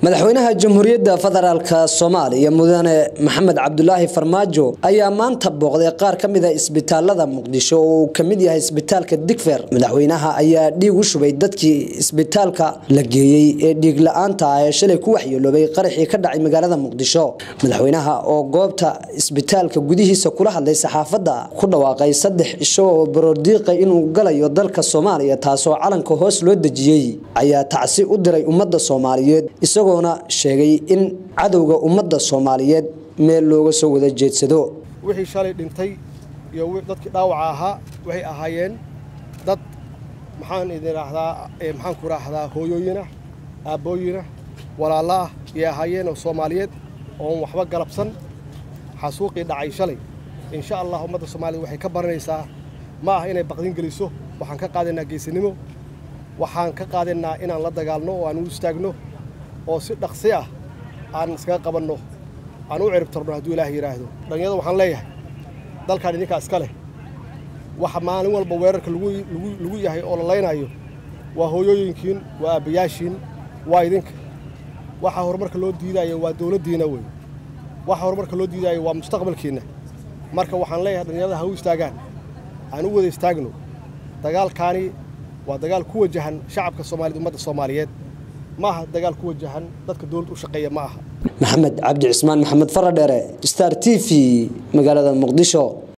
madaxweynaha jamhuuriyadda federaalk soomaaliya mudane maxamed cabdulaahi farmaajo ayaa maanta booqday qaar ka mida isbitaalada muqdisho oo uu kamid yahay isbitaalka digfer madaxweynaha ayaa dhiig u shubay dadkii isbitaalka la geeyey ee dhiig la-aanta ah ee shalay ku waxyeeloobay qaraxii ka dhacay magaalada muqdisho madaxweynaha oo goobta isbitaalka gudihiisa kula hadlay saxaafadda ku dhawaaqay saddex cisho oo baroordiiqay inuu galayo dalka soomaaliya taasoo calanka hoos loo dejiyey ayaa tacsi u diray ummadda soomaaliyeed isagoona sheegay in cadowga ummadda soomaaliyeed meel looga soo wada jeedsado wixii shalay dhintay iyo dadkii dhaawaca ahaa waxay ahaayeen dad maxaan idin raahdaa maxaan ku raahdaa hooyooyinah aabbooyinah walaalla ah iyay ahaayeen oo soomaaliyeed oon waxba galabsan xasuuqii dhacay shalay insha allah ummadda soomaaliya waxay ka baranaysaa ma ah inay baqdin geliso waxaan ka qaadaynaa geesinimo waxaan ka qaadaynaa inaan la dagaalno oo aan u istaagno oo si dhaqsi ah aan iskaga qabanno aan u ciribtarno hadduu ilaah yidhaahdo dhallinyarada waxaan leeyahay dalkaan idinkaa iska leh waxa maalin walba weerarka lagu yahay oo la laynaayo waa hooyooyinkiin waa aabbayaashiin waa idinka waxa horumarka loo diidaayo waa dowladdiina wey waxa horumarka loo diidaayo waa mustaqbalkiinna marka waxaan leeyahay dhallinyarada ha u istaagaan aan u wada istaagno dagaalkaani waa dagaal ku wajahan shacabka soomaaliyed ummadda soomaaliyeed ma aha dagaal ku wajahan dadka dowladda u shaqeeya ma aha maxamed cabdi cismaan maxamed faradheere star t v magaalada muqdisho